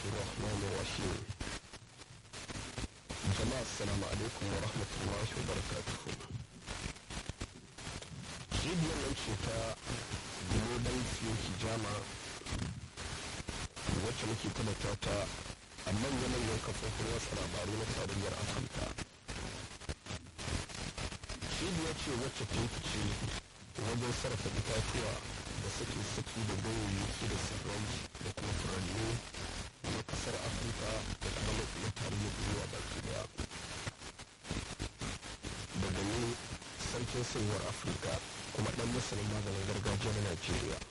الرحمن الرحيم جماعة السلام عليكم ورحمة الله وبركاته cibiyar nan ce ta global fiyoki jama wacce muke talata ta a manya-manyan kafofin watsa labaru na tarayyar afirka cibiyar ce wacce ta fice wajen sarrafa itatuwa da suke saki da ganyayyaki da tsirrai da kuma furanni na kasar afirka da kuma na tarayyar duniya baki daya daga ni sarkin sayuwar afirka kuma dan masanin maganin gargajiya na najeriya